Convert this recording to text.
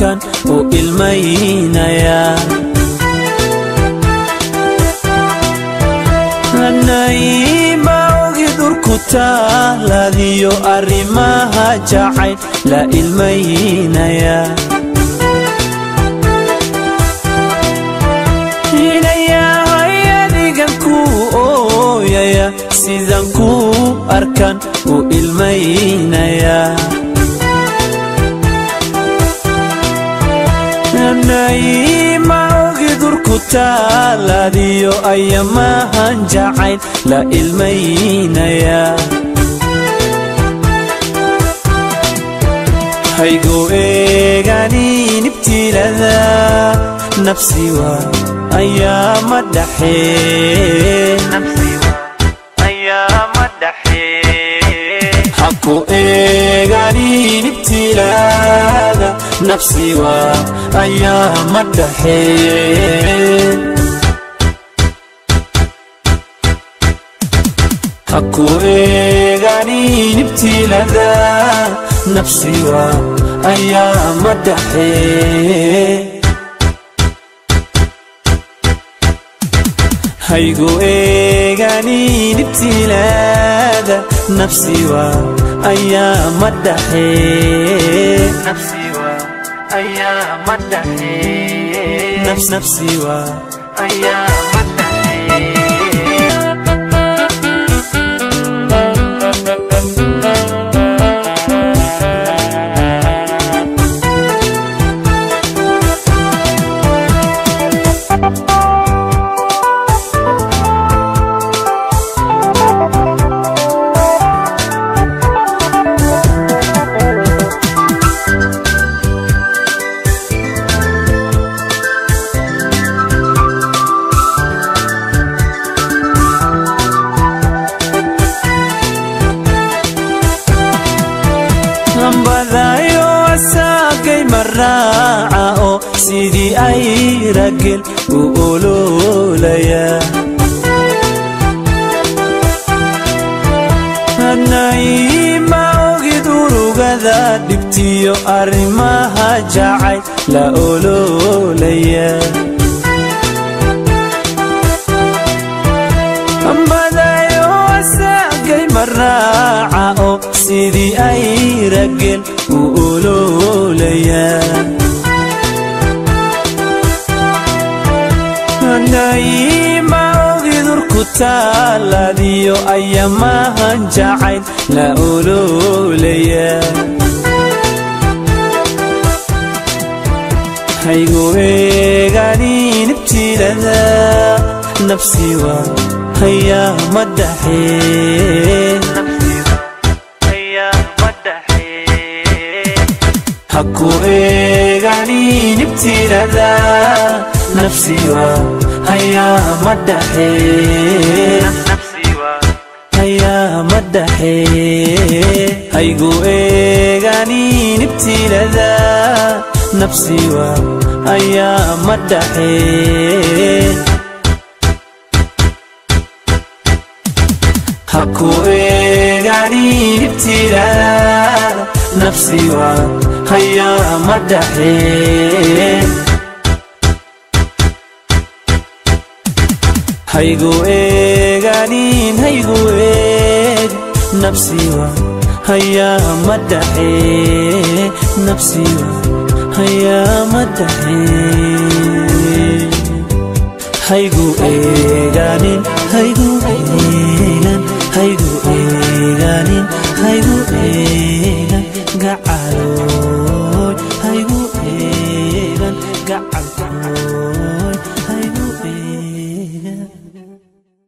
arkan u ilmaynaya nayma ogi dhurku taaladiyo arrimaha jacayl la ilmaynaya inayahay adigan ku ooyaya sidan ku arkan u ilmaynaya nayma ogi durku taaladiyo ayamahan jacayl la ilmaynaya haygu eeganin ibtilada nafsiwa ayaama dhaxehaku eeganin ibtilada nafsiwa ayaama dhaxee haku eeganin ibtilada nafsiwa ayaama dhaxee haygu eeganin ibtilaada nafsiwa ayaama dhaxee ambadayo asaagay maraaca oo sidii ay ragel u ololaya nayma ogid urugada dhibtiyo arrimaha jacay la ololaya ambadayo asaagay maraaca oo sidii ay ragel u ololaya nayma ogidurku taaladiyo ayamahan jacayl la ololaya haygu eeganin ibtilada nafsiwa hayaama dhaxee haku eeganin ibtilada nafsiwa hayaama dhaxee hayaama dhaxee haygu eeganin ibtilada nafsiwa hayaama dhaxee haku eeganin ibtilada nafsiwa hayaama dhaxee haygu eeganin haygu eeg nafsiwa hayaama dhaxee nafsiwa hayaama dhaxee haygu eeganin haygu eegan haygu eeganin haygu eegan gacalooy haygu eegan gacalkooy